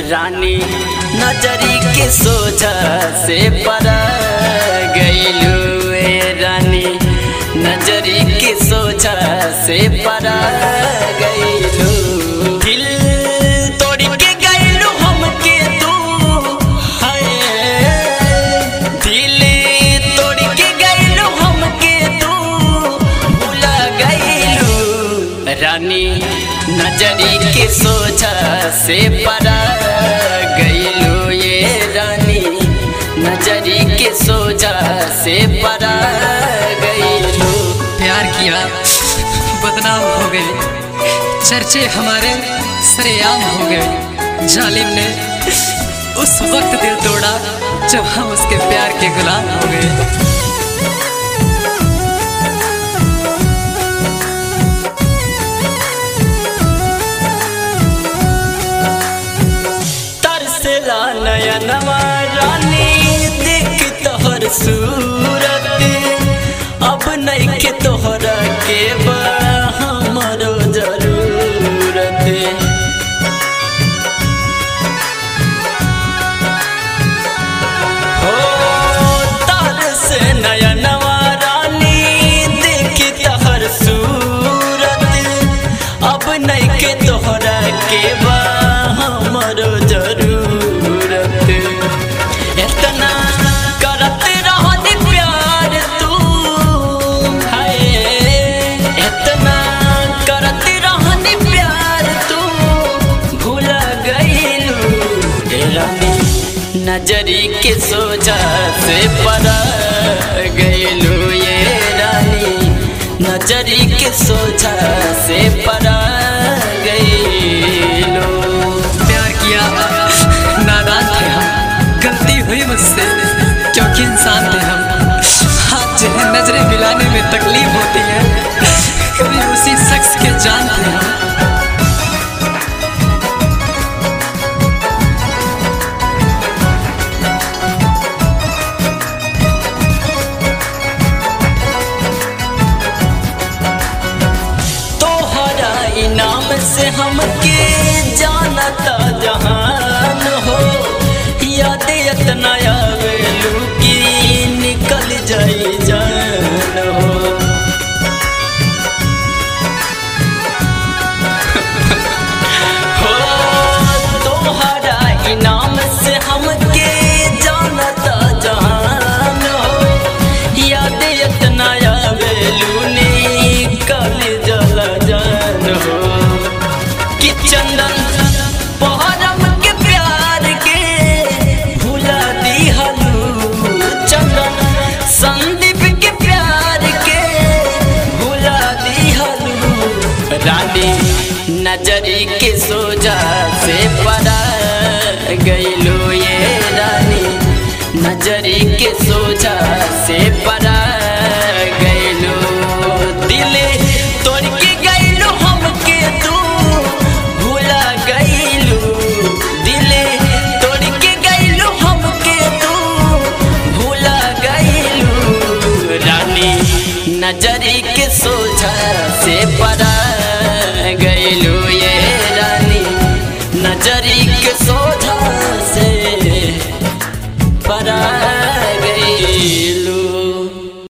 रानी नजरी के सोझा से परा गईलू ए रानी नजरी के सोझा से परा गईलू दिल तोड़ के गईलू हमके तू हाय दिल तोड़ के गईलू हमके तू भुला गईलू रानी नजरी के सोझा से परा गईलू ये रानी नजरी के सोझा से परा गईलू प्यार किया बदनाम हो गए चर्चे हमारे सरेआम हो गए जालिम ने उस वक्त दिल तोड़ा जब हम उसके प्यार के गुलाम हो गए तरसला नयनवा रानी देख तोहर सूरत अब नहीं के तोहरा के बा हमरो जरूरत हो तरस नयनवा रानी देख तोहर सूरत अब नहीं के तोहरा के बा हमरो जरूरत इतना करत रहनी प्यार तू हाय इतना करत रहनी प्यार तू भूला गईलू ए रानी नजरी के सोझा से परा गईलू ये रानी नजरी के सोझा से परा गईलू प्यार किया नादान थे हम गलती हुई मुझसे क्योंकि इंसान थे हम हाथ जो है नजरें मिलाने में तकलीफ होती है कभी उसी शख्स के जान थे हम तोहरा इनाम से हमके जानता जहान हो याद इतना आवेलू कि निकल जाई जान हो हो तोहरा इनाम से हमके जानता जहान हो याद इतना आवेलू निकल जला जान हो कि चंदन पहरम के प्यार के भुला दी हलू चंदन संदीप के प्यार के भुला दी हलू रानी नजरी के सोजा से पड़ा गईलू ये रानी नजरी के सोजा से पड़ा गईलू दिल तोड़ के गईलू हमके तू भूला गईलू दिल तोड़ के गईलू हमके तू भूला गईलू रानी नजरी के सोझा से पड़ा गईलू ये रानी नजरी के सो